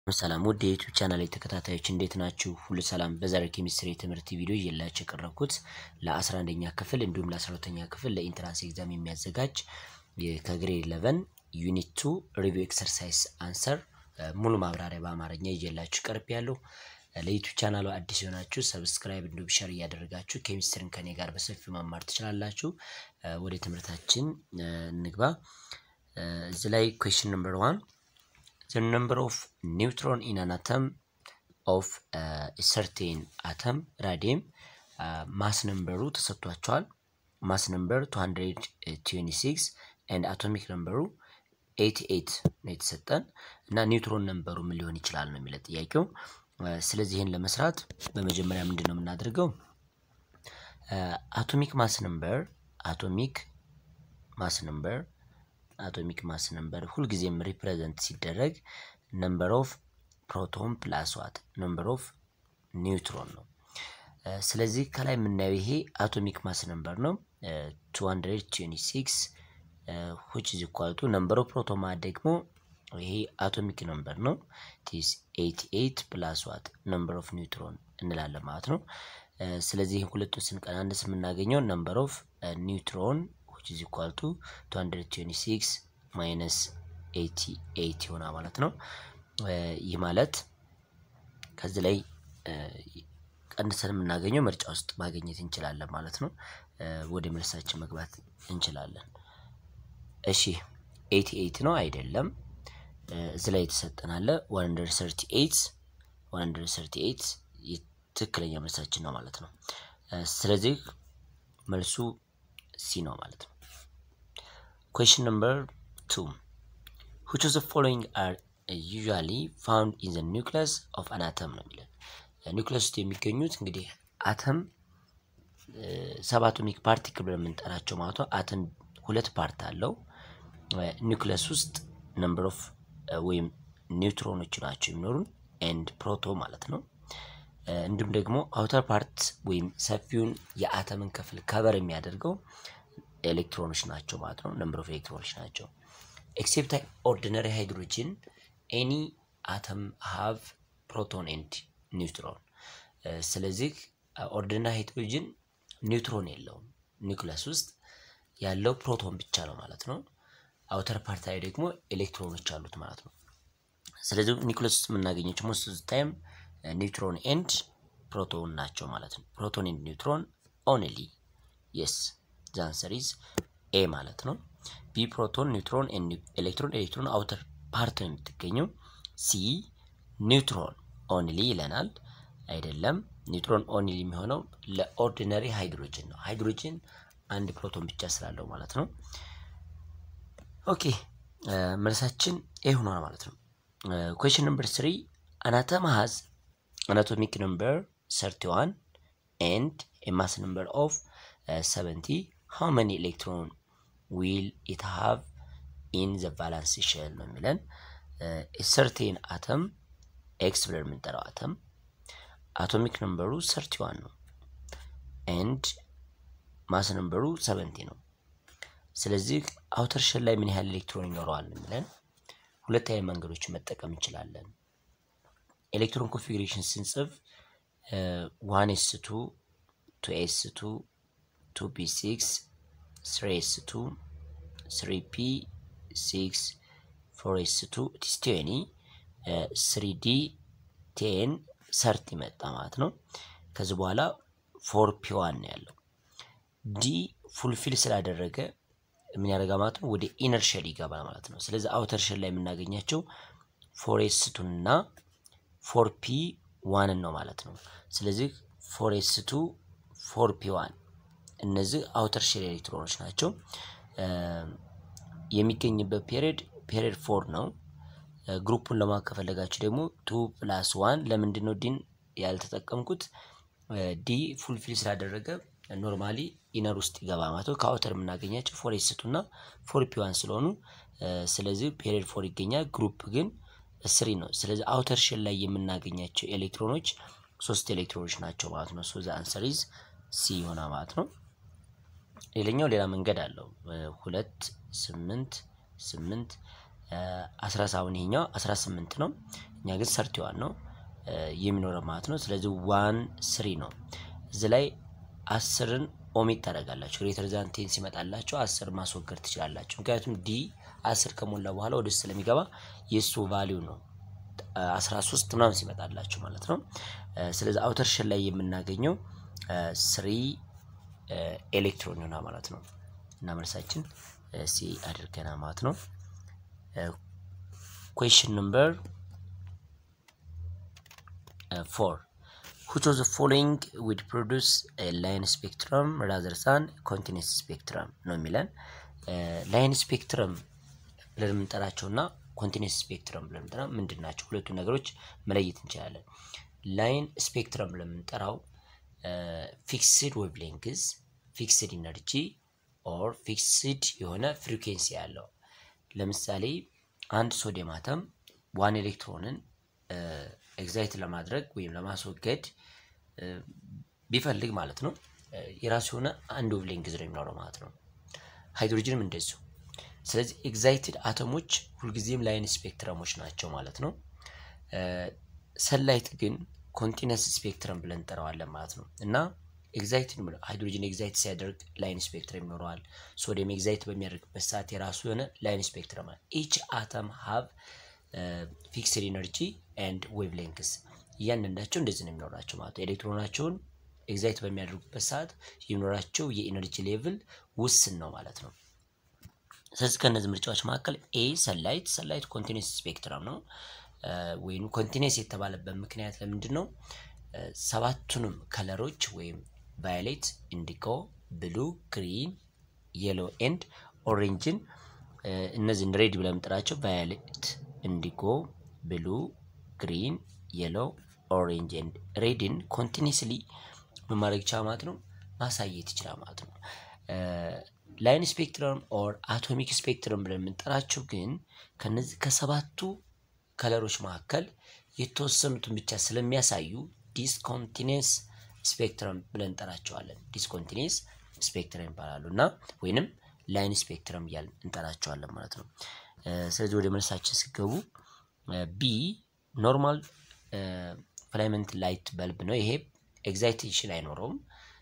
ሰላም ውድ የዩቲዩብ ቻናል ተከታታዮች እንዴት ናችሁ? ሁሉ ሰላም። በዛሬው ኬሚስትሪ የትምህርት ቪዲዮ እየላችሁ የቀረብኩት ለ11ኛ ክፍል እንዲሁም ለ12ኛ ክፍል ለኢንትራንስ ኤግዛም የሚያዘጋጅ ከግሬድ 11 ዩኒት 2 ሪቪው ኤክሰርሳይዝ አንሰር ሙሉ ማብራሪያ በአማርኛ እየላችሁ ቀርብ ያለው ለዩቲዩብ ቻናሉ አዲስ የሆናችሁ ሰብስክራይብ እንዲሁም ሸር እያደረጋችሁ ኬሚስትሪን ከኔ ጋር በሰፊው መማር ትችላላችሁ። ወደ ትምህርታችን እንግባ። እዚህ ላይ ኩዌሽን ነምበር ዋን the number of neutron in an atom of uh, a certain atom ራዲየም ማስ ነምበሩ ተሰጥቷቸዋል። ማስ ነምበር 226 and አቶሚክ ነምበሩ 88 ነው የተሰጠን እና ኒውትሮን ነምበሩ ምን ሊሆን ይችላል ነው የሚለው ጥያቄው። ስለዚህ ይህን ለመስራት በመጀመሪያ ምንድን ነው የምናደርገው? አቶሚክ ማስ ነምበር አቶሚክ ማስ ነምበር አቶሚክ ማስ ነምበር ሁልጊዜም ሪፕሬዘንት ሲደረግ ነምበር ኦፍ ፕሮቶን ፕላስ ዋት ነምበር ኦፍ ኒውትሮን ነው። ስለዚህ ከላይ የምናየው ይሄ አቶሚክ ማስ ነምበር ነው 226 which is equal to ነምበር ኦፍ ፕሮቶን ማለት ደግሞ ይሄ አቶሚክ ነምበር ነው ቲስ 88 ፕላስ ዋት ነምበር ኦፍ ኒውትሮን እንላለን ማለት ነው። ስለዚህ ሁለቱን ስንቀናንስ የምናገኘው ነምበር ኦፍ ኒውትሮን which is equal to 226 minus 88 ይሆናል ማለት ነው። ይህ ማለት ከዚህ ላይ ቀንሰን የምናገኘው ምርጫ ውስጥ ማግኘት እንችላለን ማለት ነው። ወደ መልሳችን መግባት እንችላለን። እሺ 88 ነው አይደለም። እዚህ ላይ የተሰጠናለ 138 138 ትክክለኛ መልሳችን ነው ማለት ነው። ስለዚህ መልሱ ሲ ነው ማለት ነው። ኩዌሽን ነምበር ቱ which of the following are usually found in the nucleus of an atom ነው የሚለን ኒውክለስ ውስጥ የሚገኙት እንግዲህ አተም ሰብ አቶሚክ ፓርቲክል ብለን የምንጠራቸው ማለት ነው። አተም ሁለት ፓርት አለው። ኒውክለስ ውስጥ ነምበር ኦፍ ወይም ኒውትሮኖች ናቸው የሚኖሩን ኤንድ ፕሮቶ ማለት ነው። እንዲሁም ደግሞ አውተር ፓርት ወይም ሰፊውን የአተምን ክፍል ከበር የሚያደርገው ኤሌክትሮኖች ናቸው ማለት ነው። ነምበር ኦፍ ኤሌክትሮኖች ናቸው። ኤክሴፕት ኦርዲነሪ ሃይድሮጅን ኤኒ አተም ሃቭ ፕሮቶን ኤንድ ኒውትሮን። ስለዚህ ኦርዲነሪ ሃይድሮጅን ኒውትሮን የለውም። ኒውክለስ ውስጥ ያለው ፕሮቶን ብቻ ነው ማለት ነው። አውተር ፓርት ላይ ደግሞ ኤሌክትሮኖች አሉት ማለት ነው። ስለዚህ ኒውክለስ ውስጥ የምናገኘው ሞስት ታይም ኒውትሮን ኤንድ ፕሮቶን ናቸው ማለት ነው። ፕሮቶን ኤንድ ኒውትሮን ኦንሊ የስ ዘ አንሰር ኢዝ ኤ ማለት ነው። ቢ ፕሮቶን ኒውትሮን ኤሌክትሮን ኤሌክትሮን አውተር ፓርት ነው የምትገኘው። ሲ ኒውትሮን ኦንሊ ይለናል። አይደለም ኒውትሮን ኦንሊ የሚሆነው ለኦርዲነሪ ሃይድሮጅን ነው። ሃይድሮጅን አንድ ፕሮቶን ብቻ ስላለው ማለት ነው። ኦኬ መልሳችን ኤ ሆኗል ማለት ነው። ኩዌሽን ነምበር ስሪ አናተም ሃዝ anatomic number 31 and a mass number of uh, 70 how many electron will it have in the valence shell ነው የሚለን ሰርቴን አተም ኤክስ ብለን የምንጠራው አተም አቶሚክ ነምበሩ 31 ነው ኤንድ ማስ ነምበሩ 70 ነው ስለዚህ አውተር ሸል ላይ ምን ያህል ኤሌክትሮን ይኖረዋል የሚለን ሁለት አይነት መንገዶችን መጠቀም እንችላለን ኤሌክትሮን ኮንፊግሬሽን ስንጽፍ ዋን ኤስ ቱ ቱ ኤስ ቱ ቱ ፒ ሲክስ ስሪ ኤስ ቱ ስሪ ፒ ሲክስ ፎር ኤስ ቱ ቲስቲኒ ስሪ ዲ ቴን ሰርት ይመጣ ማለት ነው። ከዚህ በኋላ ፎር ፒ ዋን ነው ያለው። ዲ ፉልፊል ስላደረገ ምን ያደርጋ ማለት ነው ወደ ኢነር ሸል ይገባል ማለት ነው። ስለዚህ አውተር ሸል ላይ የምናገኛቸው ፎር ኤስ ቱን እና ፎር ፒ ዋንን ነው ማለት ነው። ስለዚህ ፎር ኤስ ቱ ፎር ፒ ዋን እነዚህ አውተር ሼል ኤሌክትሮኖች ናቸው። የሚገኝበት ፔሪድ ፔሪድ ፎር ነው። ግሩፑን ለማወቅ ከፈለጋችሁ ደግሞ ቱ ፕላስ ዋን ለምንድን ነው ዲን ያልተጠቀምኩት? ዲ ፉልፊል ስላደረገ ኖርማሊ ኢነር ውስጥ ይገባ ማለት ነው። ከአውተር የምናገኛቸው ፎር ኤስ ቱ እና ፎር ፒ ዋን ስለሆኑ ስለዚህ ፔሪድ ፎር ይገኛል። ግሩፕ ግን ስሪ ነው። ስለዚህ አውተር ሼል ላይ የምናገኛቸው ኤሌክትሮኖች ሶስት ኤሌክትሮኖች ናቸው ማለት ነው። ሶ ዘ አንሰር ኢዝ ሲ ይሆናል ማለት ነው። ሌላኛው ሌላ መንገድ አለው። ሁለት ስምንት ስምንት አስራ ሳሁን ይሄኛው አስራ ስምንት ነው። እኛ ግን ሰርቲዋን ነው የሚኖረው ማለት ነው። ስለዚህ ዋን ስሪ ነው። እዚህ ላይ አስርን ኦሚት ታደርጋላችሁ። ግሬተር ዛን ቴን ሲመጣላችሁ አስር ማስወገድ ትችላላችሁ። ምክንያቱም ዲ አስር ከሞላ በኋላ ወደ ውስጥ ስለሚገባ የእሱ ቫሊዩ ነው አስራ ሶስት ምናምን ሲመጣላችሁ ማለት ነው። ስለዚህ አውተር ሸል ላይ የምናገኘው ስሪ ኤሌክትሮን ይሆናል ማለት ነው። እና መልሳችን ሲ አድርገና ማለት ነው። ኩዌሽን ነምበር ፎር which of the following would produce a line spectrum rather than continuous spectrum ነው የሚለን ላይን ስፔክትረም ብለን የምንጠራቸው እና ኮንቲኒስ ስፔክትረም ብለን የምንጠራ ምንድን ናቸው? ሁለቱ ነገሮች መለየት እንችላለን። ላይን ስፔክትረም ብለን የምንጠራው ፊክስድ ዌቭሌንግዝ፣ ፊክስድ ኢነርጂ ኦር ፊክስድ የሆነ ፍሪኩዌንሲ ያለው ለምሳሌ አንድ ሶዲየም አተም ዋን ኤሌክትሮንን ኤግዛይት ለማድረግ ወይም ለማስወገድ ቢፈልግ ማለት ነው የራሱ የሆነ አንድ ዌቭሌንግዝ ነው የሚኖረው ማለት ነው። ሃይድሮጅንም እንደዚሁ። ስለዚህ ኤግዛይትድ አተሞች ሁልጊዜም ላይን ስፔክትረሞች ናቸው ማለት ነው። ሰላይት ግን ኮንቲነስ ስፔክትረም ብለን እንጠራዋለን ማለት ነው እና ኤግዛይትድ ሃይድሮጅን ኤግዛይት ሲያደርግ ላይን ስፔክትረም ይኖረዋል። ሶዲየም ኤግዛይት በሚያደርግበት ሰዓት የራሱ የሆነ ላይን ስፔክትረም አለ። ኢች አተም ሀብ ፊክስድ ኢነርጂ ኤንድ ዌቭ ሌንግስ እያንዳንዳቸው እንደዚህ ነው የሚኖራቸው ማለት ነው። ኤሌክትሮናቸውን ኤግዛይት በሚያደርጉበት ሰዓት የሚኖራቸው የኢነርጂ ሌቭል ውስን ነው ማለት ነው። ስለዚህ ከእነዚህ ምርጫዎች መካከል ኤ ሰላይት ሰላይት ኮንቲኒስ ስፔክትረም ነው ወይም ኮንቲኒስ የተባለበት ምክንያት ለምንድን ነው? ሰባቱንም ከለሮች ወይም ቫዮሌት፣ ኢንዲጎ፣ ብሉ፣ ግሪን፣ የሎ ኤንድ ኦሬንጅን እነዚህን ሬድ ብለን የምንጠራቸው ቫዮሌት፣ ኢንዲጎ፣ ብሉ፣ ግሪን፣ የሎ፣ ኦሬንጅ ኤንድ ሬድን ኮንቲኒስሊ ምን ማድረግ ይችላል ማለት ነው ማሳየት ይችላል ማለት ነው። ላይን ስፔክትረም ኦር አቶሚክ ስፔክትረም ብለን የምንጠራቸው ግን ከነዚህ ከሰባቱ ከለሮች መካከል የተወሰኑትን ብቻ ስለሚያሳዩ ዲስኮንቲኒስ ስፔክትረም ብለን እንጠራቸዋለን። ዲስኮንቲኒስ ስፔክትረም ይባላሉ እና ወይንም ላይን ስፔክትረም እያልን እንጠራቸዋለን ማለት ነው። ስለዚህ ወደ መልሳችን ሲገቡ ቢ ኖርማል ፍላይመንት ላይት በልብ ነው። ይሄ ኤግዛይቴሽን አይኖረውም።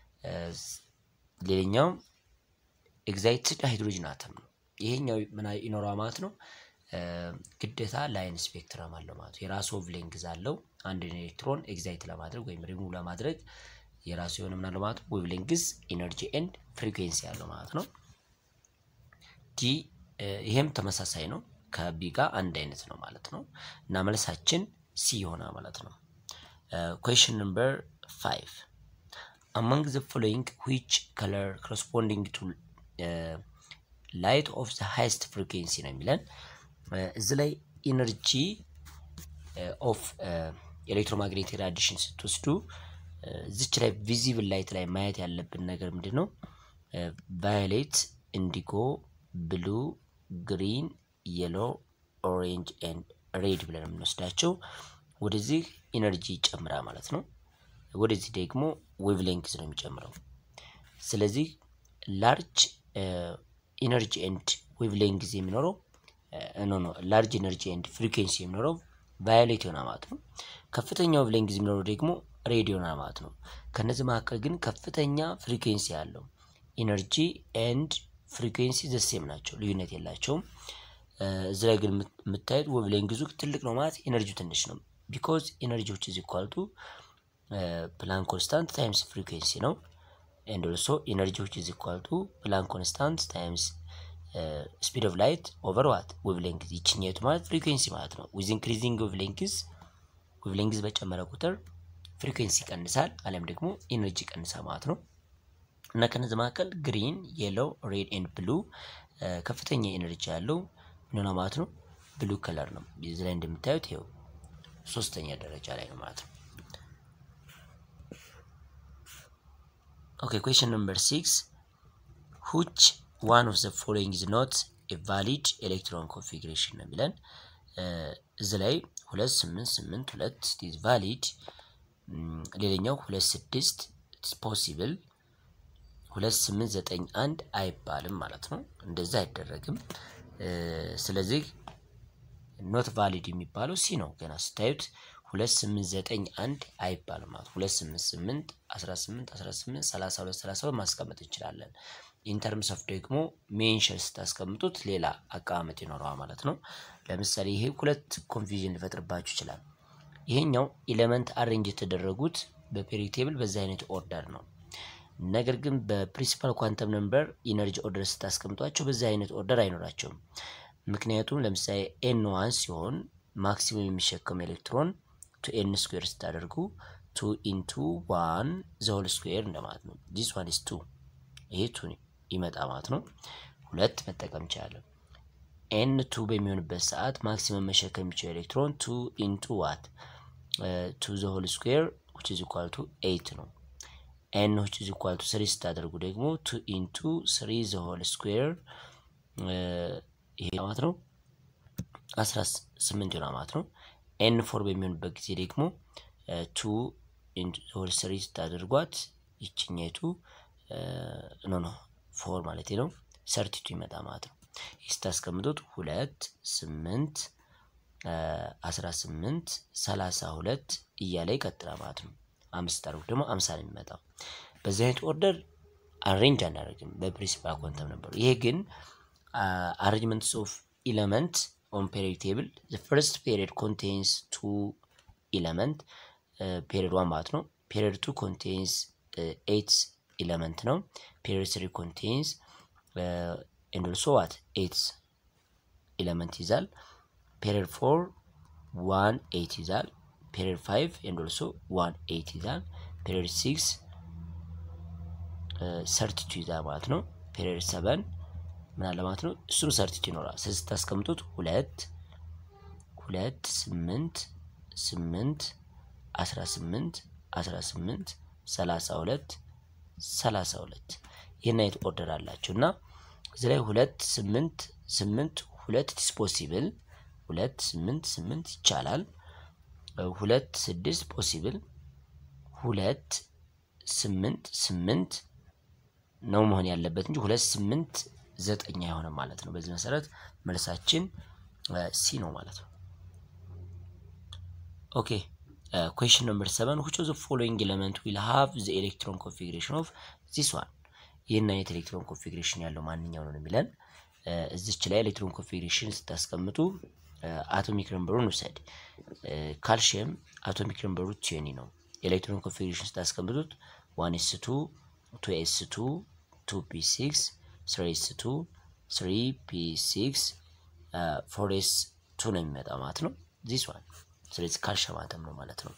ሌላኛው ኤግዛይትድ ሃይድሮጅን አተም ነው። ይሄኛው ምን ይኖረዋል ማለት ነው ግዴታ ላይን ስፔክትረም አለው ማለት ነው። የራሱ ዌቭሌንግዝ አለው። አንድ ኤሌክትሮን ኤግዛይት ለማድረግ ወይም ሪሙቭ ለማድረግ የራሱ የሆነ ምን አለው ማለት ነው ዌቭሌንግዝ፣ ኢነርጂ ኤንድ ፍሪኩዌንሲ አለው ማለት ነው። ዲ ይሄም ተመሳሳይ ነው ከቢ ጋር አንድ አይነት ነው ማለት ነው እና መልሳችን ሲ ይሆናል ማለት ነው። ኩዌሽን ነምበር ፋይቭ አማንግ ዘ ፎሎዊንግ ዊች ከለር ኮረስፖንዲንግ ቱ ላይት ኦፍ ዘ ሃይስት ፍሪኩዌንሲ ነው የሚለን እዚህ ላይ ኢነርጂ ኦፍ ኤሌክትሮማግኔቲክ ራዲሽን ስትወስዱ እዚች ላይ ቪዚብል ላይት ላይ ማየት ያለብን ነገር ምንድን ነው? ቫዮሌት፣ ኢንዲጎ፣ ብሉ፣ ግሪን፣ የሎ፣ ኦሬንጅ ኤንድ ሬድ ብለን የምንወስዳቸው ወደዚህ ኢነርጂ ይጨምራል ማለት ነው። ወደዚህ ደግሞ ዌቭሌንግዝ ነው የሚጨምረው። ስለዚህ ላርጅ ኢነርጂ ኤንድ ዌቭሌንግዝ የሚኖረው ኖ ኖ ላርጅ ኢነርጂ ኤንድ ፍሪኩዌንሲ የሚኖረው ቫዮሌት ይሆናል ማለት ነው። ከፍተኛ ዌቭሌንግዝ የሚኖረው ደግሞ ሬድ ይሆናል ማለት ነው። ከነዚህ መካከል ግን ከፍተኛ ፍሪኩዌንሲ ያለው ኢነርጂ ኤንድ ፍሪኩዌንሲ ዘሴም ናቸው፣ ልዩነት የላቸውም። እዚህ ላይ ግን የምታዩት ዌቭሌንግዙ ትልቅ ነው ማለት ኢነርጂው ትንሽ ነው። ቢኮዝ ኢነርጂዎች ኢዝ ኢኳል ቱ ፕላንክ ኮንስታንት ታይምስ ፍሪኩዌንሲ ነው። ኤንድ ኦልሶ ኢነርጂዎች ኢዝ ኢኳል ቱ ፕላንክ ኮንስታንት ታይምስ ስፒድ ኦፍ ላይት ኦቨር ዋት ዌቭሌንግዝ ይችኛቱ ማለት ፍሪኩዌንሲ ማለት ነው። ዊዝ ኢንክሪዚንግ ዌቭሌንግዝ ዌቭሌንግዝ በጨመረ ቁጥር ፍሪኩዌንሲ ይቀንሳል፣ አሊያም ደግሞ ኢነርጂ ይቀንሳል ማለት ነው። እና ከነዚህ መካከል ግሪን፣ የሎ፣ ሬድ ኤንድ ብሉ ከፍተኛ ኢነርጂ ያለው ምን ማለት ነው? ብሉ ከለር ነው። እዚህ ላይ እንደምታዩት ይኸው ሶስተኛ ደረጃ ላይ ነው ማለት ነው። ኦኬ ኩዌሽን ነምበር ሲክስ ሁች ዋን ኦፍ ዘ ፎሎዊንግ ኢዝ ኖት ኤ ቫሊድ ኤሌክትሮን ኮንፊግሬሽን ነው የሚለን እዚህ ላይ ሁለት ስምንት ስምንት ሁለት ኢዝ ቫሊድ፣ ሌላኛው ሁለት ስድስት ፖሲብል፣ ሁለት ስምንት ዘጠኝ አንድ አይባልም ማለት ነው። እንደዛ አይደረግም። ስለዚህ ኖት ቫሊድ የሚባለው ሲ ነው። ገና ስታዩት ሁለት ስምንት ዘጠኝ አንድ አይባልም ማለት ሁለት ስምንት ስምንት አስራ ስምንት አስራ ስምንት ሰላሳ ሁለት ሰላሳ ሁለት ማስቀመጥ እንችላለን። ኢንተርምስ ኦፍ ደግሞ ሜንሽን ስታስቀምጡት ሌላ አቀማመጥ ይኖረዋል ማለት ነው። ለምሳሌ ይሄ ሁለት ኮንፊዥን ሊፈጥርባችሁ ይችላል። ይሄኛው ኤሌመንት አሬንጅ የተደረጉት በፔሪዮዲክ ቴብል በዚህ አይነት ኦርደር ነው። ነገር ግን በፕሪንሲፓል ኳንተም ነምበር ኢነርጂ ኦርደር ስታስቀምጧቸው በዚህ አይነት ኦርደር አይኖራቸውም። ምክንያቱም ለምሳሌ ኤን ዋን ሲሆን ማክሲመም የሚሸከም ኤሌክትሮን ቱ ኤን ስኩዌር ስታደርጉ ቱ ኢንቱ ዋን ዘሆል ስኩዌር እንደማለት ነው። ዲስ ዋን ኢስ ቱ ይሄ ቱ ይመጣ ማለት ነው። ሁለት መጠቀም እንችላለን። ኤን ቱ በሚሆንበት ሰዓት ማክሲመም መሸከም የሚችለው ኤሌክትሮን ቱ ኢንቱ ዋት ቱ ዘሆል ስኩዌር ዊች ኢዝ ኢኳል ቱ ኤይት ነው። ኤን ዊች ኢዝ ኢኳል ቱ ስሪ ስታደርጉ ደግሞ ቱ ኢንቱ ስሪ ዘሆል ስኩዌር ይሄ ማለት ነው አስራ ስምንት ይሆናል ማለት ነው። ኤን ፎር በሚሆንበት ጊዜ ደግሞ ቱ ሆል ስሪ ስታደርጓት ይችኛቱ ኖ ኖ ፎር ማለት ነው ሰርቲቱ ይመጣ ማለት ነው። ይህ ስታስቀምጡት ሁለት ስምንት አስራ ስምንት ሰላሳ ሁለት እያለ ይቀጥላል ማለት ነው። አምስት ታደርጉ ደግሞ አምሳ ነው የሚመጣው። በዚህ አይነት ኦርደር አሬንጅ አናደርግም በፕሪንሲፓል ኳንተም ነበሩ። ይሄ ግን አሬንጅመንትስ ኦፍ ኢለመንት ኦን ፔሪዮዲክ ቴብል ዘ ፈርስት ፔሪዮድ ኮንቴንስ ቱ ኢለመንት ፔሪዮድ ዋን ማለት ነው። ፔሪዮድ ቱ ኮንቴንስ ኤይት ኢለመንት ነው። ፔሪዮድ ስሪ ኮንቴንስ ኤንድ ኦልሶ ዋት ኤይት ኢለመንት ይዛል። ፔሪዮድ ፎር ዋን ኤይት ይዛል። ፔሪዮድ ፋይቭ ኤንድ ኦልሶ ዋን ኤይት ይዛል። ፔሪዮድ ሲክስ ሰርቲቱ ይዛል ማለት ነው። ፔሪዮድ ሰቨን ምን አለ ማለት ነው። እሱም ሰርቲቱ ይኖራል። ስለዚህ ስታስቀምጡት ሁለት ሁለት ስምንት ስምንት አስራ ስምንት አስራ ስምንት ሰላሳ ሁለት ሰላሳ ሁለት ይህን አይነት ኦርደር አላቸው እና እዚህ ላይ ሁለት ስምንት ስምንት ሁለት ኢትስ ፖሲብል ሁለት ስምንት ስምንት ይቻላል። ሁለት ስድስት ፖሲብል ሁለት ስምንት ስምንት ነው መሆን ያለበት እንጂ ሁለት ስምንት ዘጠኝ አይሆንም ማለት ነው። በዚህ መሰረት መልሳችን ሲ ነው ማለት ነው። ኦኬ ኩዌሽን ነምበር ሰቨን which of the following element will have the electron configuration of this one ይህን አይነት ኤሌክትሮን ኮንፊግሬሽን ያለው ማንኛው ነው የሚለን እዚች ላይ ኤሌክትሮን ኮንፊግሬሽን ስታስቀምጡ አቶሚክ ነምበሩን ውሰድ። ካልሽየም አቶሚክ ነምበሩ ቲዮኒ ነው። ኤሌክትሮን ኮንፊግሬሽን ስታስቀምጡት ዋን ኤስ ቱ ቱ ኤስ ቱ ቱ ፒ ሲክስ ስሪ ኤስ ቱ ስሪ ፒ ሲክስ ፎር ኤስ ቱ ነው የሚመጣ ማለት ነው ዚስ ዋን ስለዚህ ካልሽየም አተም ነው ማለት ነው።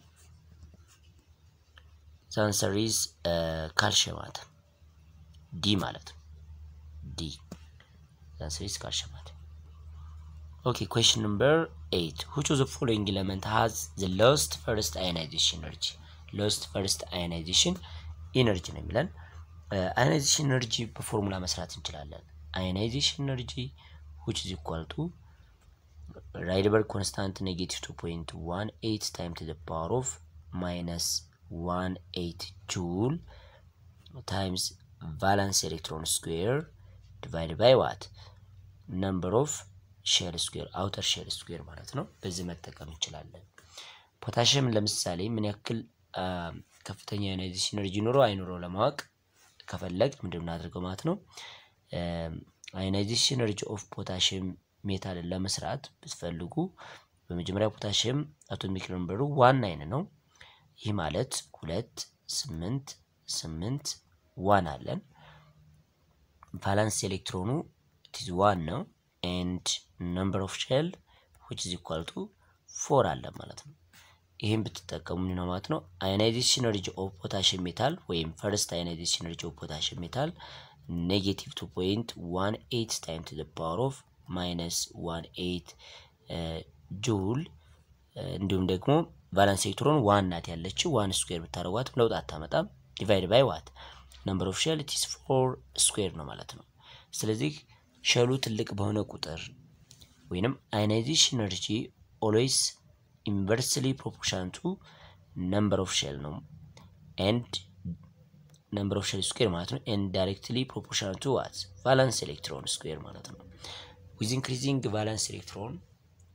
ዛንሰር ኢዝ ካልሽየም አተም ዲ ማለት ነው። ዲ ዛንሰር ኢዝ ካልሽየም አተም። ኦኬ ኩዌሽን ነምበር ኤይት which of the following element has the lowest first ionization energy lowest first ionization energy ነው የሚለን አዮናይዜሽን ኤነርጂ በፎርሙላ መስራት እንችላለን። አዮናይዜሽን ኤነርጂ which is equal to ራይድበርግ ኮንስታንት ኔጌቲቭ ቱ ፖይንት ዋን ኤይት ታይም ቱ ዘ ፓወር ኦፍ ማይነስ ዋን ኤይት ጁል ታይምስ ቫላንስ ኤሌክትሮን ስኩዌር ዲቫይድ ባይ ዋት ነምበር ኦፍ ሼል ስኩዌር አውተር ሼል ስኩዌር ማለት ነው። በዚህ መጠቀም እንችላለን። ፖታሽየም ለምሳሌ ምን ያክል ከፍተኛ አዮናይዜሽን ኤነርጂ ኖሮ አይኖረው ለማወቅ ከፈለግ ምንድን እናደርገው ማለት ነው አዮናይዜሽን ኤነርጂ ኦፍ ፖታሽየም ሜታልን ለመስራት ብትፈልጉ በመጀመሪያ ፖታሽየም አቶሚክ ነምበሩ ዋን ናይን ነው። ይህ ማለት ሁለት ስምንት ስምንት ዋን አለን። ቫላንስ ኤሌክትሮኑ ቲዝ ዋን ነው ኤንድ ነምበር ኦፍ ሼል ዊች ኢዝ ኢኳል ቱ ፎር አለን ማለት ነው። ይህም ብትጠቀሙ ነው ማለት ነው። አዮናይዜሽን ኤነርጂ ኦፍ ፖታሽየም ሜታል ወይም ፈርስት አዮናይዜሽን ኤነርጂ ኦፍ ፖታሽየም ሜታል ኔጌቲቭ ቱ ፖይንት ዋን ኤይት ታይም ቱ ፓወር ኦፍ ማይነስ ዋን ኤይት ጁል እንዲሁም ደግሞ ቫላንስ ኤሌክትሮን ዋን ናት ያለችው ዋን ስኩዌር ብታደርጓት ለውጥ አታመጣም። ዲቫይድ ባይ ዋት ነምበር ኦፍ ሼል ኢትስ ፎር ስኩዌር ነው ማለት ነው። ስለዚህ ሸሉ ትልቅ በሆነ ቁጥር ወይንም አዮናይዜሽን ኤነርጂ ኦልዌይስ ኢንቨርስሊ ፕሮፖርሽን ቱ ነምበር ኦፍ ሼል ነው ኤንድ ነምበር ኦፍ ሼል ስኩዌር ማለት ነው ኤንድ ዳይሬክትሊ ፕሮፖርሽን ቱ ዋት ቫላንስ ኤሌክትሮን ስኩዌር ማለት ነው። ዊዝ ኢንክሪዚንግ ቫላንስ ኤሌክትሮን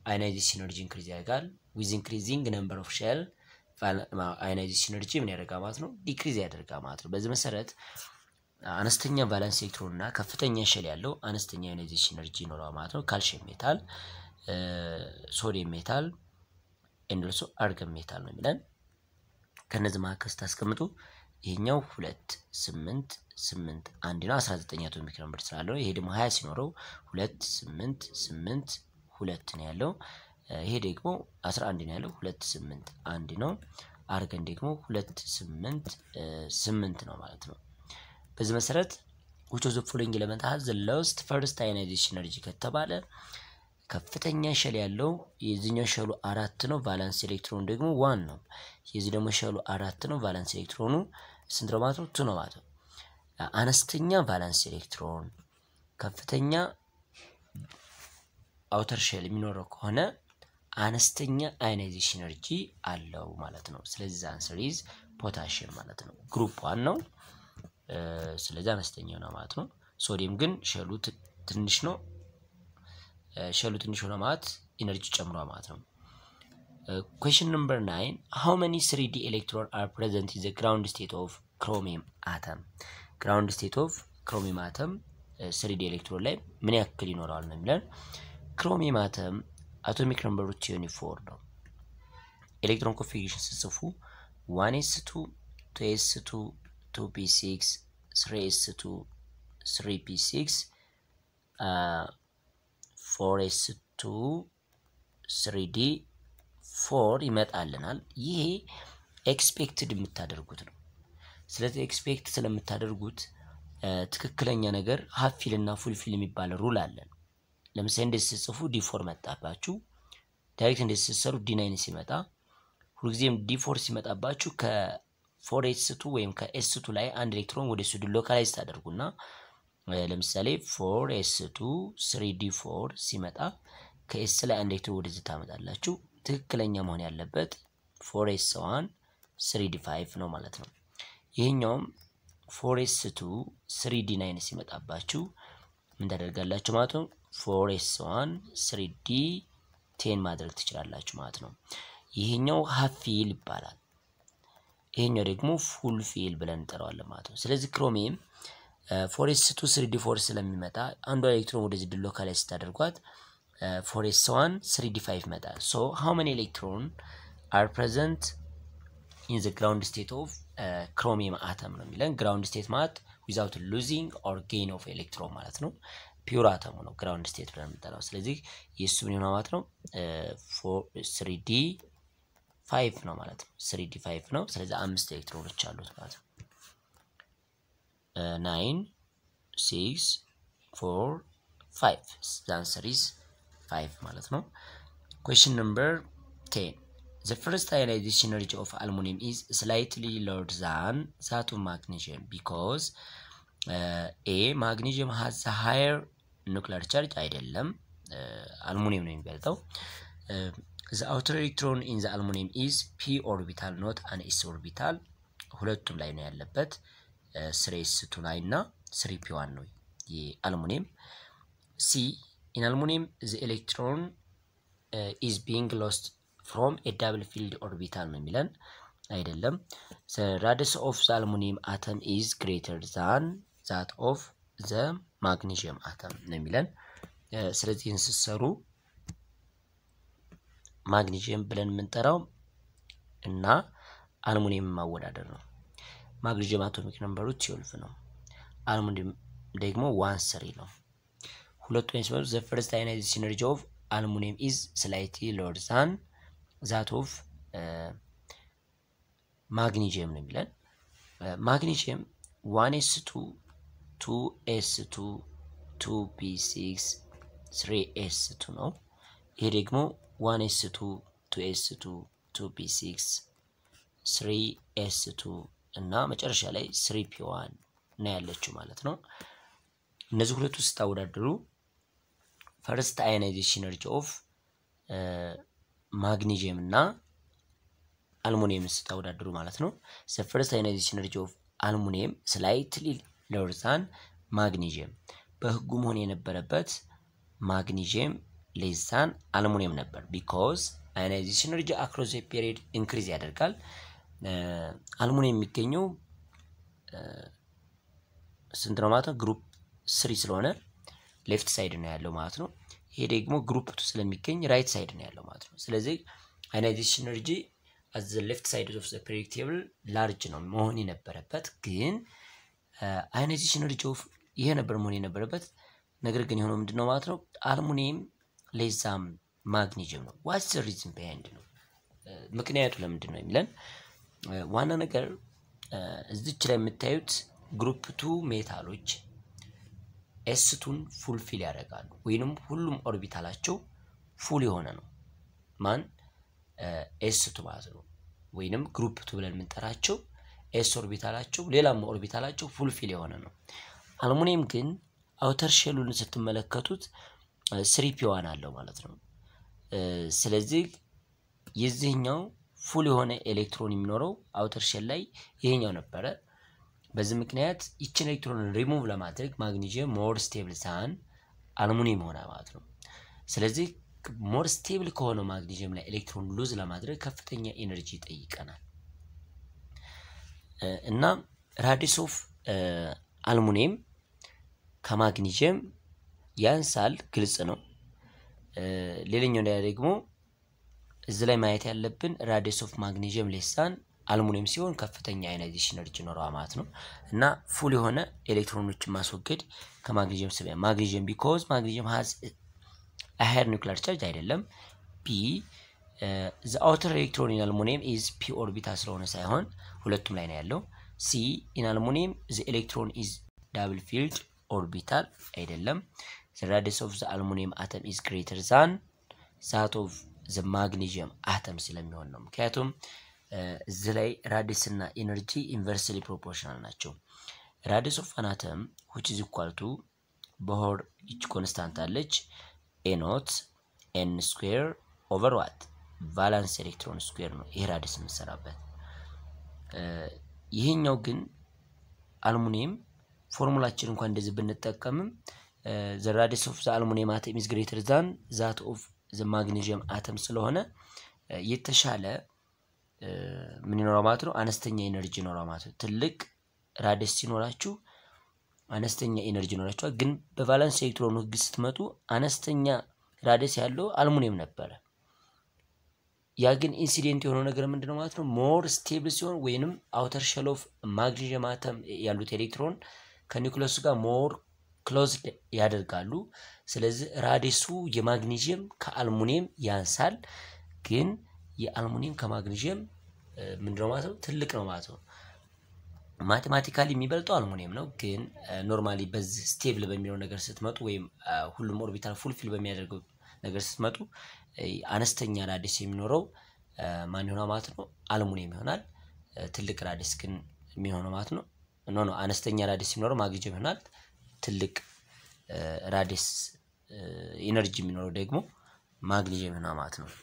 አዮናይዜሽን ኤነርጂ ኢንክሪዝ ያደርጋል። ዊዝ ኢንክሪዚንግ ነምበር ኦፍ ሼል አዮናይዜሽን ኤነርጂ ምን ያደርጋል ማለት ነው? ዲክሪዝ ያደርጋል ማለት ነው። በዚህ መሰረት አነስተኛ ቫላንስ ኤሌክትሮን እና ከፍተኛ ሼል ያለው አነስተኛ አዮናይዜሽን ኤነርጂ ይኖረዋል ማለት ነው። ካልሽየም ሜታል፣ ሶዲየም ሜታል ኤንዶልሶ አርገን ሜታል ነው የሚለን። ከነዚህ መካከል ስታስቀምጡ ይሄኛው ሁለት ስምንት ስምንት አንድ ነው። አስራ ዘጠኝ አቶሚክ ነምበር ስላለው ይሄ ደግሞ ሀያ ሲኖረው ሁለት ስምንት ስምንት ሁለት ነው ያለው። ይሄ ደግሞ አስራ አንድ ነው ያለው ሁለት ስምንት አንድ ነው። አርገን ደግሞ ሁለት ስምንት ስምንት ነው ማለት ነው። በዚህ መሰረት which of the following element has the lowest first ionization energy ከተባለ ከፍተኛ ሸል ያለው የዚህኛው ሸሉ አራት ነው። ቫላንስ ኤሌክትሮኑ ደግሞ ዋን ነው። የዚህ ደግሞ ሸሉ አራት ነው። ቫላንስ ኤሌክትሮኑ ስንት ነው ማለት ነው? ቱ ነው ማለት ነው። አነስተኛ ቫላንስ ኤሌክትሮን ከፍተኛ አውተር ሼል የሚኖረው ከሆነ አነስተኛ አዮናይዜሽን ኤነርጂ አለው ማለት ነው። ስለዚህ አንሰር ኢዝ ፖታሽየም ማለት ነው። ግሩፕ ዋን ነው። ስለዚህ አነስተኛ ነው ማለት ነው። ሶዲየም ግን ሸሉ ትንሽ ነው። ሸሉ ትንሽ ሆነ ማለት ኢነርጂ ጨምሯል ማለት ነው። ኩዌሽን ነምበር ናይን ሃው መኒ ስሪ ዲ ኤሌክትሮን አር ፕሬዘንት ኢን ዘ ግራውንድ ስቴት ኦፍ ክሮሚየም አተም። ግራውንድ ስቴት ኦፍ ክሮሚየም አተም ስሪ ዲ ኤሌክትሮን ላይ ምን ያክል ይኖረዋል ነው የሚለን። ክሮሚየም አተም አቶሚክ ነምበሩ ቲዮኒ ፎር ነው። ኤሌክትሮን ኮንፊግሬሽን ስጽፉ ዋን ኤስ ቱ ቱ ኤስ ቱ ቱ ፒ ሲክስ ስሪ ኤስ ቱ ስሪ ፒ ሲክስ ፎር ኤስ ቱ ስሪ ዲ ፎር ይመጣልናል። ይሄ ኤክስፔክትድ የምታደርጉት ነው። ስለዚህ ኤክስፔክት ስለምታደርጉት ትክክለኛ ነገር ሀፊል እና ፉልፊል የሚባል ሩል አለን። ለምሳሌ እንዴት ስትጽፉ ዲ ፎር መጣባችሁ፣ ዳይሬክት እንዴት ስትሰሩ ዲ ናይን ሲመጣ፣ ሁልጊዜም ዲ ፎር ሲመጣባችሁ ከፎር ኤስ ቱ ወይም ከኤስ ቱ ላይ አንድ ኤሌክትሮን ወደ ሱ ሎካላይዝ ታደርጉና ለምሳሌ ፎር ኤስ ቱ ስሪ ዲ ፎር ሲመጣ ከኤስ ላይ አንድ ኤሌክትሮን ወደዚህ ታመጣላችሁ። ትክክለኛ መሆን ያለበት ፎር ኤስ ዋን ስሪ ዲ ፋይቭ ነው ማለት ነው። ይሄኛውም ፎር ኤስ ቱ ስሪ ዲ ናይን ሲመጣባችሁ ምን ታደርጋላችሁ ማለት ነው? ፎር ኤስ ዋን ስሪ ዲ ቴን ማድረግ ትችላላችሁ ማለት ነው። ይሄኛው ሀፊል ይባላል። ይሄኛው ደግሞ ፉል ፊል ብለን እንጠራዋለን ማለት ነው። ስለዚህ ክሮሚየም ፎር ኤስ ቱ ስሪ ዲ ፎር ስለሚመጣ አንዷ ኤሌክትሮን ወደዚህ ዲሎካላይዝ ስታደርጓት ፎር ኤስ ዋን ስሪ ዲ ፋይቭ ይመጣል። ሶ ሃው መኒ ኤሌክትሮን አር ፕሬዘንት ኢን ዘ ግራውንድ ስቴት ኦፍ ክሮሚየም አተም ነው የሚለን። ግራውንድ ስቴት ማለት ዊዛውት ሉዚንግ ኦር ጌን ኦፍ ኤሌክትሮን ማለት ነው። ፒውር አተሙ ነው ግራውንድ ስቴት ብለን የምንጠራው። ስለዚህ የእሱ ምን ይሆናል ማለት ነው? ስሪ ዲ ፋይቭ ነው ማለት ነው። ስሪ ዲ ፋይቭ ነው። ስለዚህ አምስት ኤሌክትሮኖች አሉት ማለት ነው። ናይን ሲክስ ፎር ፋይቭ ዛንሰር ኢዝ ፋይቭ ማለት ነው። ኩዌሽን ነምበር ቴን The first ionization energy of aluminum is slightly lower than that of magnesium because uh, A magnesium has a higher nuclear charge አይደለም አልሙኒየም ነው የሚበልጠው። the outer electron in the aluminum is p orbital not an s orbital ሁለቱም ላይ ነው ያለበት ስሪ ኤስ ቱ ላይ እና ስሪ ፒ ዋን ነው የአልሙኒየም። ሲ in aluminum the electron uh, is being lost ፍሮም ኤ ዳብል ፊልድ ኦርቢታል ነው የሚለን አይደለም። ራዲየስ ኦፍ ዘ አልሙኒየም አተም ኢዝ ግሬተር ዛን ዛት ኦፍ ዘ ማግኔዥየም አተም ነው የሚለን። ስለዚህ እንስሰሩ ማግኔዥየም ብለን የምንጠራው እና አልሙኒየም ማወዳደር ነው። ማግኔዥየም አቶሚክ ነምበሩ ትዌልቭ ነው። አልሙኒየም ደግሞ ዋን ስሪ ነው። ሁለቱ ሲመሩ ዘ ፈርስት አዮናይዜሽን ኤነርጂ ኦፍ አልሙኒየም ኢዝ ስላይትሊ ሎወር ዛን ዛት ኦፍ ማግኒዥየም ነው የሚለን። ማግኒዥየም ዋን ኤስ ቱ ቱ ኤስ ቱ ቱ ፒ ሲክስ ስሪ ኤስ ቱ ነው። ይሄ ደግሞ ዋን ኤስ ቱ ቱ ኤስ ቱ ቱ ፒ ሲክስ ስሪ ኤስ ቱ እና መጨረሻ ላይ ስሪ ፒ ዋን ነው ያለችው ማለት ነው። እነዚህ ሁለቱ ስታወዳድሩ ፈርስት አዮናይዜሽን ኤነርጂ ኦፍ ማግኒዥየም እና አልሙኒየም ስታወዳድሩ ማለት ነው። ፈርስት አዮናይዜሽን ኤነርጂ ኦፍ አልሙኒየም ስላይትሊ ሎወር ዛን ማግኒዥየም። በህጉ መሆን የነበረበት ማግኒዥየም ሌዛን አልሙኒየም ነበር። ቢኮዝ አዮናይዜሽን ኤነርጂ አክሮስ ፔሪድ ኢንክሪዝ ያደርጋል። አልሙኒየም የሚገኘው ስንት ነው ማለት ነው? ግሩፕ ስሪ ስለሆነ ሌፍት ሳይድ ነው ያለው ማለት ነው። ይሄ ደግሞ ግሩፕ ቱ ስለሚገኝ ራይት ሳይድ ነው ያለው ማለት ነው። ስለዚህ አዮናይዜሽን ኤነርጂ አዝ ሌፍት ሳይድ ኦፍ ዘ ፔሪዮዲክ ቴብል ላርጅ ነው መሆን የነበረበት ግን አዮናይዜሽን ኤነርጂ ኦፍ ይሄ ነበር መሆን የነበረበት ነገር ግን የሆነው ምንድን ነው ማለት ነው አልሙኒየም ሌዛም ማግኒዥም ነው። ዋትስ ሪዝን ቢሃይንድ ነው ምክንያቱ ለምንድን ነው የሚለን ዋና ነገር እዚች ላይ የምታዩት ግሩፕ ቱ ሜታሎች ኤስቱን ፉልፊል ያደርጋሉ ወይንም ሁሉም ኦርቢታላቸው ፉል የሆነ ነው። ማን ኤስቱ ማለት ነው። ወይንም ግሩፕ ቱ ብለን የምንጠራቸው ኤስ ኦርቢታላቸው ሌላም ኦርቢታላቸው ፉልፊል የሆነ ነው። አልሙኒየም ግን አውተር ሼሉን ስትመለከቱት ስሪፒ ዋን አለው ማለት ነው። ስለዚህ የዚህኛው ፉል የሆነ ኤሌክትሮን የሚኖረው አውተር ሼል ላይ ይሄኛው ነበረ። በዚህ ምክንያት ይችን ኤሌክትሮንን ሪሙቭ ለማድረግ ማግኒዥየም ሞር ስቴብል ሳን አልሙኒየም ሆነ ማለት ነው። ስለዚህ ሞር ስቴብል ከሆነው ማግኒዥየም ላይ ኤሌክትሮን ሉዝ ለማድረግ ከፍተኛ ኤነርጂ ይጠይቀናል እና ራዲስ ኦፍ አልሙኒየም ከማግኒዥየም ያንሳል፣ ግልጽ ነው። ሌላኛው ላይ ደግሞ እዚህ ላይ ማየት ያለብን ራዲስ ኦፍ ማግኒዥየም ሌሳን አልሙኒየም ሲሆን ከፍተኛ አዮናይዜሽን ኤነርጂ ይኖረዋል ማለት ነው እና ፉል የሆነ ኤሌክትሮኖችን ማስወገድ ከማግኒዥየም ስብ ማግኒዥየም ቢኮዝ ማግኒዥየም ሀዝ ሃየር ኒውክሊር ቻርጅ አይደለም። ቢ ዘ አውተር ኤሌክትሮን ኢን አልሙኒየም ኢዝ ፒ ኦርቢታል ስለሆነ ሳይሆን ሁለቱም ላይ ነው ያለው። ሲ ኢን አልሙኒየም ዘ ኤሌክትሮን ኢዝ ዳብል ፊልድ ኦርቢታል አይደለም። ዘ ራዲየስ ኦፍ ዘ አልሙኒየም አተም ኢዝ ግሬተር ዛን ዛት ኦፍ ዘ ማግኒዥየም አተም ስለሚሆን ነው። ምክንያቱም እዚህ ላይ ራዲስ እና ኢነርጂ ኢንቨርስሊ ፕሮፖርሽናል ናቸው። ራዲስ ኦፍ አን አተም ዊች ኢዝ ኢኳል ቱ በሆር ይች ኮንስታንት አለች ኤ ኖት ኤን ስኩዌር ኦቨር ዋት ቫላንስ ኤሌክትሮን ስኩዌር ነው። ይሄ ራዲስ የምንሰራበት ይሄኛው ግን አልሙኒየም ፎርሙላችን እንኳን እንደዚህ ብንጠቀምም ዘ ራዲስ ኦፍ ዘ አልሙኒየም አተም ኢዝ ግሬተር ዛን ዛት ኦፍ ዘ ማግኔዥየም አተም ስለሆነ የተሻለ ምን ይኖረው ማለት ነው፣ አነስተኛ ኤነርጂ ይኖረው ማለት ነው። ትልቅ ራዲስ ሲኖራችሁ አነስተኛ ኤነርጂ ይኖራችኋል። ግን በቫላንስ ኤሌክትሮን ህግ ስትመጡ አነስተኛ ራዲስ ያለው አልሙኒየም ነበረ። ያ ግን ኢንሲዴንት የሆነው ነገር ምንድን ነው ማለት ነው ሞር ስቴብል ሲሆን ወይንም አውተር ሸል ኦፍ ማግኔዥየም አተም ያሉት ኤሌክትሮን ከኒውክለሱ ጋር ሞር ክሎዝድ ያደርጋሉ። ስለዚህ ራዲሱ የማግኔዥየም ከአልሙኒየም ያንሳል። ግን የአልሙኒየም ከማግኔዥየም ምንድነው ማለት ነው ትልቅ ነው ማለት ነው። ማቴማቲካሊ የሚበልጠው አልሙኒየም ነው። ግን ኖርማሊ በዚህ ስቴብል በሚለው ነገር ስትመጡ ወይም ሁሉም ኦርቢታል ፉልፊል በሚያደርገው ነገር ስትመጡ አነስተኛ ራዲስ የሚኖረው ማን ይሆናል ማለት ነው አልሙኒየም ይሆናል። ትልቅ ራዲስ ግን የሚሆነው ማለት ነው ኖ ኖ አነስተኛ ራዲስ የሚኖረው ማግኔዥየም ይሆናል። ትልቅ ራዲስ ኢነርጂ የሚኖረው ደግሞ ማግኔዥየም ይሆናል ማለት ነው።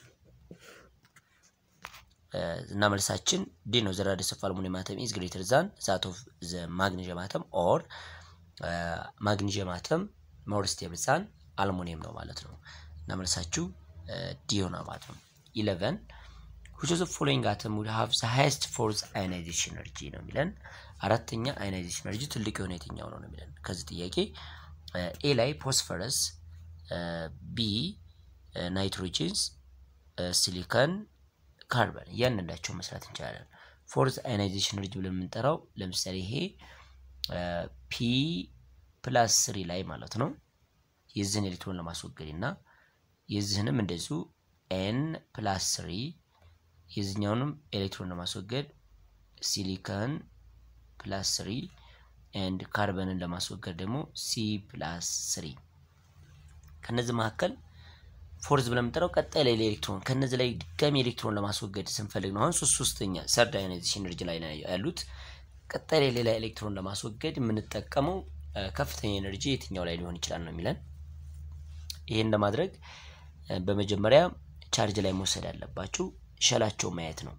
እና መልሳችን ዲ ነው። ዘ ራዲየስ ኦፍ አልሙኒየም አተም ኢዝ ግሬተር ዛን ዛት ኦፍ ዘ ማግኔዥየም አተም ኦር ማግኔዥየም አተም ሞር ስቴብል ዛን አልሙኒየም ነው ማለት ነው። እና መልሳችሁ ዲ ይሆናል ማለት ነው። ኢለቨን which of the following atom will have the highest force ionization energy ነው የሚለን። አራተኛ ionization energy ትልቅ የሆነ የትኛው ነው ነው የሚለን ከዚህ ጥያቄ ኤ ላይ ፎስፈረስ፣ ቢ ናይትሮጂንስ፣ ሲሊከን ካርበን እያንዳንዳቸው መስራት እንችላለን። ፎርዝ አዮናይዜሽን ኤነርጂ ብለን የምንጠራው ለምሳሌ ይሄ ፒ ፕላስ ስሪ ላይ ማለት ነው የዚህን ኤሌክትሮን ለማስወገድ እና የዚህንም እንደዚሁ ኤን ፕላስ ስሪ የዚህኛውንም ኤሌክትሮን ለማስወገድ ሲሊከን ፕላስ ስሪ ኤንድ ካርበንን ለማስወገድ ደግሞ ሲ ፕላስ ስሪ ከነዚህ መካከል ፎርዝ ብለን የምንጠራው ቀጣይ ላይ ኤሌክትሮን ከነዚህ ላይ ድጋሚ ኤሌክትሮን ለማስወገድ ስንፈልግ ነው። አሁን ሶስት ሶስተኛ ሰርድ አዮናይዜሽን ኤነርጂ ላይ ያሉት ቀጣይ ላይ ሌላ ኤሌክትሮን ለማስወገድ የምንጠቀመው ከፍተኛ ኤነርጂ የትኛው ላይ ሊሆን ይችላል ነው የሚለን። ይህን ለማድረግ በመጀመሪያ ቻርጅ ላይ መውሰድ ያለባችሁ ሸላቸው ማየት ነው።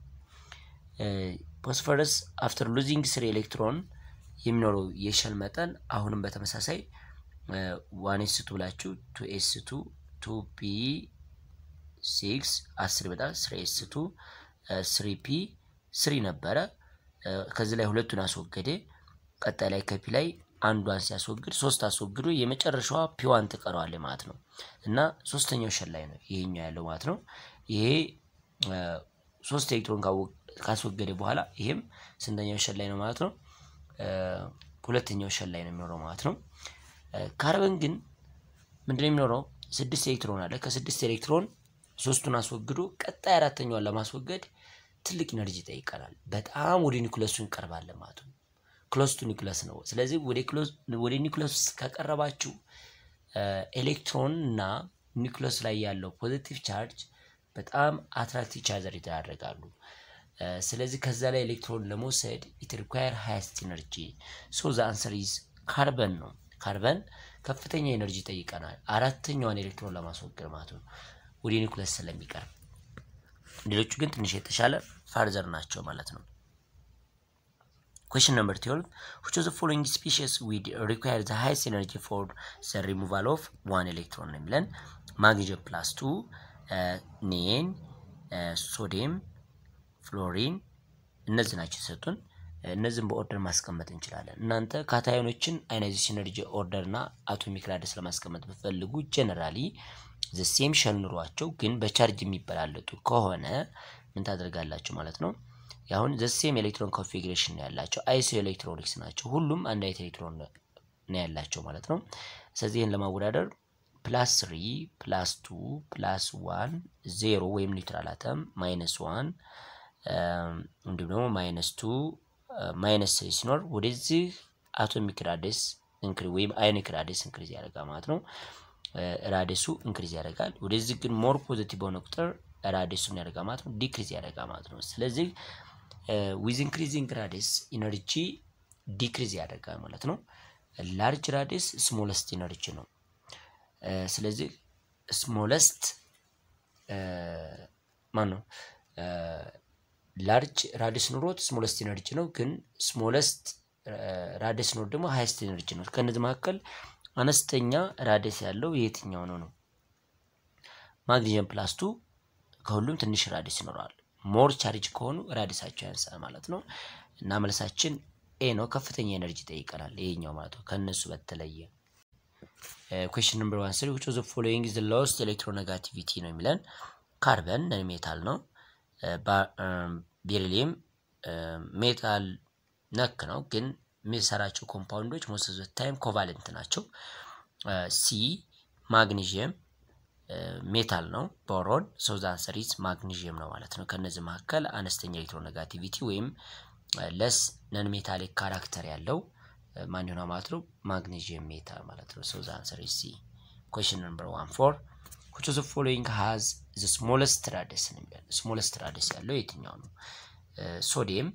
ፎስፈረስ አፍተር ሉዚንግ ስሪ ኤሌክትሮን የሚኖረው የሸል መጠን አሁንም በተመሳሳይ ዋን ኤስ ቱ ብላችሁ ቱ ኤስ ቱ ቱ ፒ ሲክስ አስር ይመጣል። ስሪ ኤስ ቱ ስሪ ፒ ስሪ ነበረ። ከዚህ ላይ ሁለቱን አስወገደ። ቀጣይ ላይ ከፒ ላይ አንዷን ሲያስወግድ ሶስት አስወግዶ የመጨረሻዋ ፒዋን ትቀረዋለች ማለት ነው እና ሶስተኛው ሸል ላይ ነው ይሄኛው ያለው ማለት ነው። ይሄ ሶስት ኤሌክትሮን ካስወገደ በኋላ ይሄም ስንተኛው ሸል ላይ ነው ማለት ነው? ሁለተኛው ሸል ላይ ነው የሚኖረው ማለት ነው። ካርበን ግን ምንድነው የሚኖረው? ስድስት ኤሌክትሮን አለ። ከስድስት ኤሌክትሮን ሶስቱን አስወግዶ ቀጣይ አራተኛዋን ለማስወገድ ትልቅ ኢነርጂ ይጠይቀናል። በጣም ወደ ኒኩለሱ እንቀርባለን ማለት ነው። ክሎስ ቱ ኒኩለስ ነው። ስለዚህ ወደ ኒኩለስ ከቀረባችሁ ኤሌክትሮን እና ኒኩለስ ላይ ያለው ፖዚቲቭ ቻርጅ በጣም አትራክቲቭ ቻርጀር ይደራረጋሉ። ስለዚህ ከዛ ላይ ኤሌክትሮን ለመውሰድ ኢት ሪኳየር ሃይስት ኢነርጂ ሶ ዘ አንሰር ኢዝ ካርበን ነው። ካርበን ከፍተኛ ኤነርጂ ይጠይቀናል አራተኛዋን ኤሌክትሮን ለማስወገድ ማለት ነው ወደ ኒኩለስ ስለሚቀርብ። ሌሎቹ ግን ትንሽ የተሻለ ፋርዘር ናቸው ማለት ነው። Question number 12. Which of the following species would require the highest energy for the removal of one electron? ነው የሚለን ማግኒዥየም ፕላስ ቱ ኔን ሶዲየም ፍሎሪን እነዚህ ናቸው የሰጡን። እነዚህም በኦርደር ማስቀመጥ እንችላለን። እናንተ ካታዮኖችን አዮናይዜሽን ኤነርጂ ኦርደር እና አቶሚክ ራዲየስ ለማስቀመጥ ብፈልጉ ጀነራሊ ዘሴም ሸል ኑሯቸው ግን በቻርጅ የሚበላለጡ ከሆነ ምን ታደርጋላችሁ ማለት ነው አሁን ዘሴም ኤሌክትሮን ኮንፊግሬሽን ነው ያላቸው አይሶ ኤሌክትሮኒክስ ናቸው። ሁሉም አንድ አይነት ኤሌክትሮን ነው ያላቸው ማለት ነው። ስለዚህ ይህን ለማወዳደር ፕላስ ስሪ ፕላስ ቱ ፕላስ ዋን ዜሮ ወይም ኒውትራል አተም ማይነስ ዋን እንዲሁም ደግሞ ማይነስ ቱ ማይነስ ስሪ ሲኖር ወደዚህ አቶሚክ ራዲየስ እንክሪ ወይም አዮኒክ ራዲየስ እንክሪዝ ያደርጋል ማለት ነው። ራዲየሱ እንክሪዝ ያደርጋል። ወደዚህ ግን ሞር ፖዚቲቭ በሆነ ቁጥር ራዲየሱን ያደርጋል ማለት ነው። ዲክሪዝ ያደርጋል ማለት ነው። ስለዚህ ዊዝ ኢንክሪዚንግ ራዲየስ ኢነርጂ ዲክሪዝ ያደርጋል ማለት ነው። ላርጅ ራዲየስ ስሞለስት ኢነርጂ ነው። ስለዚህ ስሞለስት ማን ነው? ላርጅ ራዲየስ ኑሮት ስሞለስት ኢነርጂ ነው። ግን ስሞለስት ራዲየስ ኑሮት ደግሞ ሃይስት ኢነርጂ ነው። ከነዚህ መካከል አነስተኛ ራዲየስ ያለው የትኛው ነው ነው? ማግኒዥየም ፕላስቱ ከሁሉም ትንሽ ራዲየስ ይኖረዋል። ሞር ቻርጅ ከሆኑ ራዲየሳቸው ያንሳል ማለት ነው። እና መልሳችን ኤ ነው። ከፍተኛ ኤነርጂ ይጠይቀናል ይሄኛው ማለት ነው ከነሱ በተለየ። ኩዌሽን ነምበር ዋን ስሪ ዊች ኦፍ ዘ ፎሎዊንግ ኢዝ ዘ ሎስት ኤሌክትሮኔጋቲቪቲ ነው የሚለን ካርበን ነን ሜታል ነው። ቤሪሊየም ሜታል ነክ ነው፣ ግን የሚሰራቸው ኮምፓውንዶች ሞስት ኦፍ ዘ ታይም ኮቫለንት ናቸው። ሲ ማግኒዥየም ሜታል ነው። ቦሮን ሶዝ አንሰር ኢዝ ማግኒዥየም ነው ማለት ነው። ከነዚህ መካከል አነስተኛ ኤሌክትሮኔጋቲቪቲ ወይም ለስ ነን ሜታሊክ ካራክተር ያለው ማን ይሆናል ማለት ነው? ማግኒዥየም ሜታል ማለት ነው። ሶዝ አንሰር ኢዝ ሲ። ኩዌሽን ነምበር ዋን ፎር which of the following has the smallest radius ነው የሚለው ስሞለስት ራዲየስ ያለው የትኛው ነው? ሶዲየም፣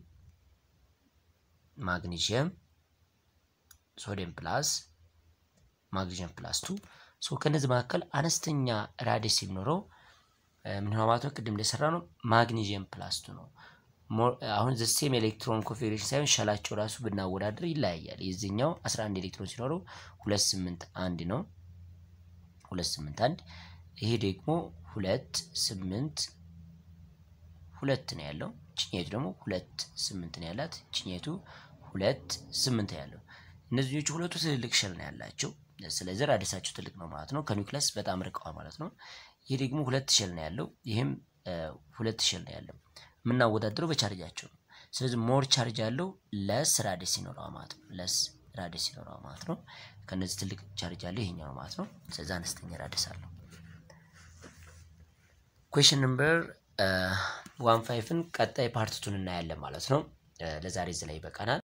ማግኒዥየም፣ ሶዲየም ፕላስ ማግኒዥየም ፕላስ ቱ ሶ ከነዚህ መካከል አነስተኛ ራዲየስ የሚኖረው ምን ሆነ ማለት ነው? ቅድም እንደሰራ ነው ማግኒዥየም ፕላስ ቱ ነው። አሁን ዘሴም ኤሌክትሮን ኮንፊግሬሽን ሳይሆን ሸላቸው ራሱ ብናወዳደር ይለያያል። የዚህኛው 11 ኤሌክትሮን ሲኖረው ሁለት ስምንት አንድ ነው። ሁለት ስምንት አንድ ይሄ ደግሞ ሁለት ስምንት ሁለት ነው ያለው። ችኛቱ ደግሞ ሁለት ስምንት ነው ያላት። ችኛቱ ሁለት ስምንት ነው ያለው። እነዚህኞቹ ሁለቱ ትልልቅ ሸል ነው ያላቸው። ስለዚህ ራዲየሳቸው ትልቅ ነው ማለት ነው። ከኒውክለስ በጣም ርቀዋል ማለት ነው። ይሄ ደግሞ ሁለት ሸል ነው ያለው። ይህም ሁለት ሸል ነው ያለው። የምናወዳድረው በቻርጃቸው ነው። ስለዚህ ሞር ቻርጅ ያለው ለስ ራዲየስ ይኖረዋል ማለት ነው። ለስ ራዲየስ ይኖረዋል ማለት ነው። ከነዚህ ትልቅ ቻርጅ ያለው ይሄኛው ነው ማለት ነው። ስለዚህ አነስተኛ ራዲየስ አለው። ኩዌሽን ነምበር ዋን ፋይፍን ቀጣይ ፓርትቱን እናያለን ማለት ነው። ለዛሬ እዚህ ላይ ይበቃናል።